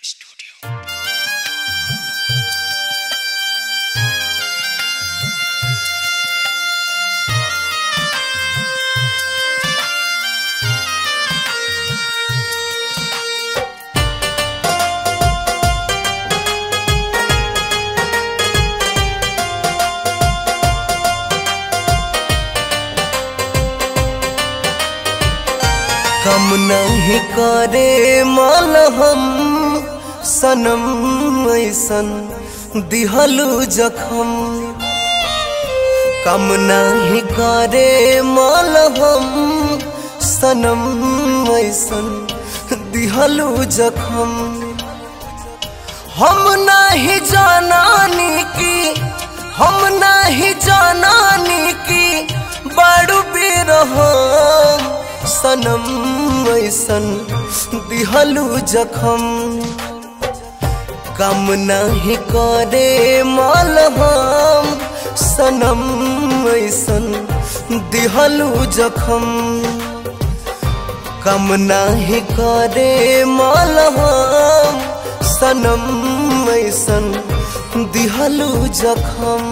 Studio. कम नहीं करे माल हम सनम ऐसन दिहलू जखम कम नहीं करे माल हम सनम ऐसन दिहलू जखम हम नहीं जानानी की हम नहीं जानानी की बड़ू बिरहम सनम ऐसन दिहलू जखम कम नहीं करे माल हम सनम ऐसन दिहलू जखम कम नहीं करे माल हम सनम ऐसन दिहलू जखम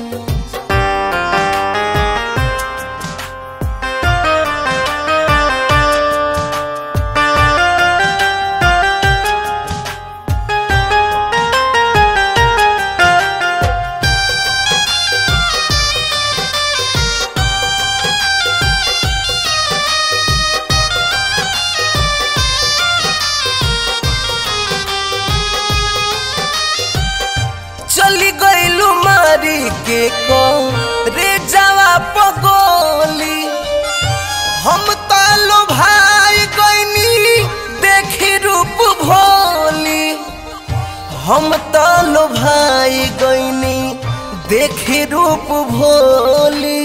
चली गईलू मारी के को रे जावा पगोली हम तालो भाई गईनी देखी रूप भोली हम तालो भाई गईनी देखी रूप भोली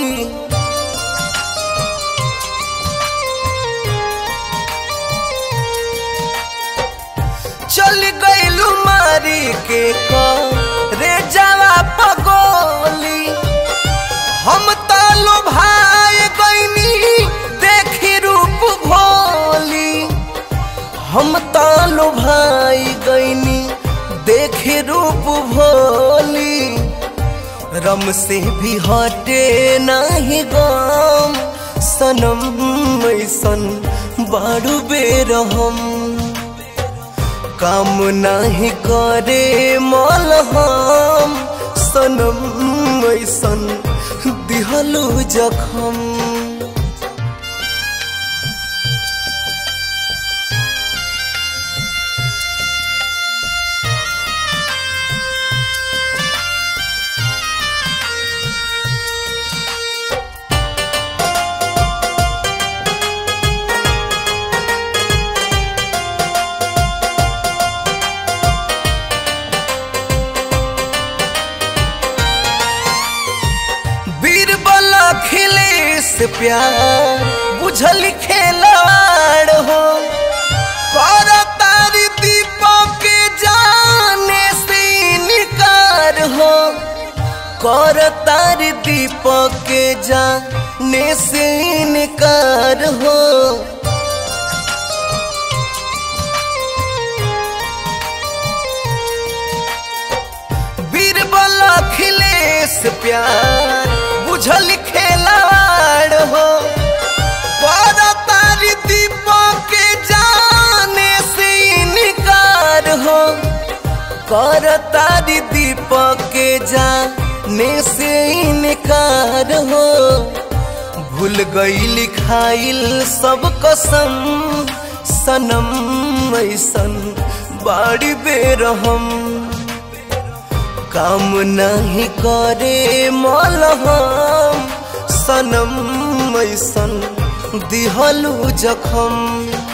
चल गईलू मारी के को रे जावा पगोली हम तालो भाई गईनी देखी रूप भोली हम तालो भाई गईनी देखी रूप भोली रम से भी हटे नहीं गम सनम ऐसन बारू बेरहम काम नहीं करे मल हम सनम ऐसन दिहलू जखम बीरबल खिले से प्यार बुझल खेलाड़ हो कर तारी दीपक के जाने से इनकार हो कर तारी दीपक के जाने से इनकार हो बीरबल अखिलेश प्यार बुझल खेलाड़ हो पर तारी दीपक के जाने से इनकार हो कर तारी दीपक के जाने से इनकार हो भूल गई लिखाइल सब कसम सनम ऐसन बाड़ी बेरहम काम नहीं करे मल हम सनम ऐसन दिहलू जखम